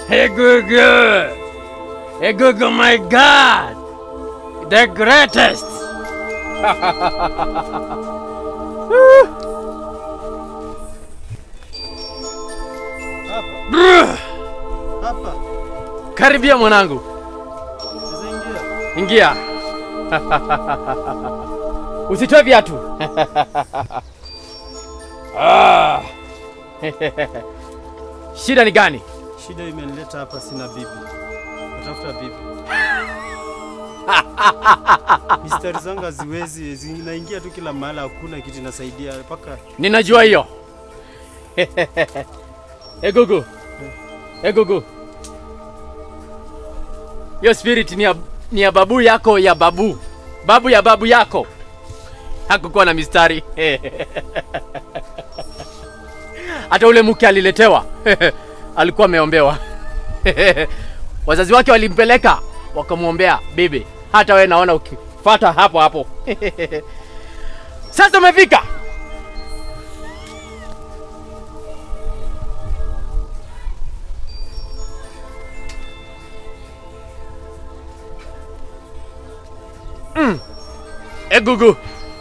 Hey Google! Hey Google, my God! The greatest! Hapa. Bruh! Hapa. Karibia mwanangu, Sasa ingia. ingia. Usitoe viatu. Ah. Shida ni gani? Shida imenileta hapa, sina bibi. Natafuta bibi. Mistari zangu haziwezi, zinaingia tu kila mahali, hakuna kitu inasaidia mpaka Ninajua hiyo. Hey Gugu. Hey Gugu. Hiyo spirit ni ya, ni ya babu yako ya babu. Babu ya babu yako. Hakukuwa na mistari. Hata ule mke aliletewa. Alikuwa ameombewa. Wazazi wake walimpeleka wakamwombea bibi. Hata wewe naona ukifuata hapo hapo. Sasa umefika. E Gugu.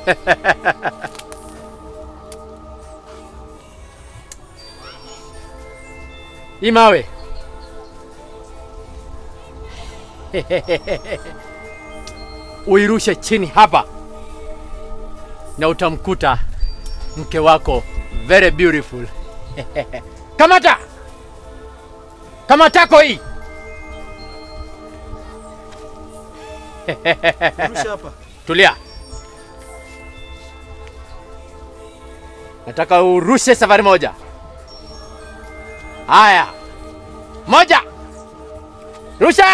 Hii mawe. Uirushe chini hapa na utamkuta mke wako very beautiful. Kamata! Kamatako hii. rusha hapa. Tulia. Nataka urushe safari moja. Haya. Moja. Rusha.